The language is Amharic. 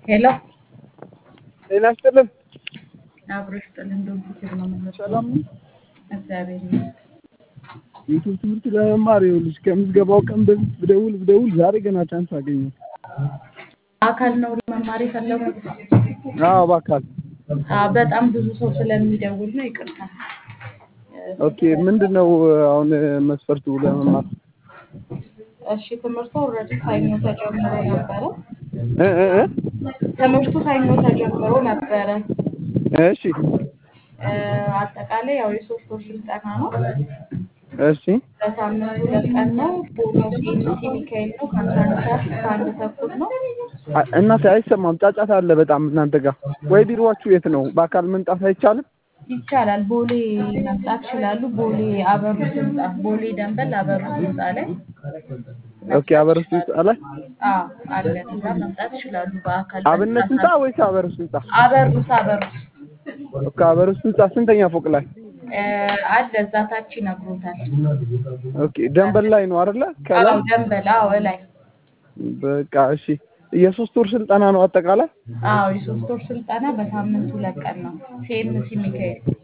ሄሎ ጤና ይስጥልን። አብሮ ይስጥልን። ዶንት ኪር ነው ማለት ሰላም ነው። እግዚአብሔር ይመስገን። ዩቱብ ትምህርት ለመማር ይኸውልሽ ከምዝገባው ቀን በፊት ብደውል ብደውል ዛሬ ገና ቻንስ አገኘሁ። አካል ነው መማር የፈለጉት? አዎ በአካል አዎ፣ በጣም ብዙ ሰው ስለሚደውል ነው። ይቅርታ። ኦኬ። ምንድን ነው አሁን መስፈርቱ ለመማር? እሺ፣ ትምህርቱ ኦልሬዲ ሰኞ ተጀምሮ ነበረ። እ እ እ ትምህርቱ ሰኞ ተጀምሮ ነበረ። እሺ እ፣ አጠቃላይ ያው የሶስት ወር ስልጠና ነው። እሺ በሳምንት ሁለት ቀን ነው። ቦታው ሲኤምሲ ሚካኤል ነው። ከአስራ አንድ ሰዓት እስከ አንድ ተኩል ነው። አ- እናቴ አይሰማም፣ ጫጫታ አለ በጣም እናንተ ጋር። ወይ ቢሮዋችሁ የት ነው? በአካል መምጣት አይቻልም? ይቻላል። ቦሌ መምጣት ይችላሉ። ቦሌ አበሩስ ህንጻ፣ ቦሌ ደንበል አበሩስ ህንጻ ላይ ኦኬ። አበረስ ህንጻ ላይ አዎ አለን። እዛ መምጣት ይችላሉ። በአካል አብነት ህንጻ ወይስ አበረስ ህንጻ? አበሩስ አበሩስ ኦኬ። አበረስ ህንጻ ስንተኛ ፎቅ ላይ? እ፣ አለ እዛ ታች ይነግሮታል። ኦኬ። ደንበል ላይ ነው አይደለ? ከላይ አዎ ደንበል፣ አዎ ላይ በቃ እሺ። የሶስት ወር ስልጠና ነው አጠቃላይ? አዎ የሶስት ወር ስልጠና በሳምንት ሁለት ቀን ነው። ሲኤምሲ ሚካኤል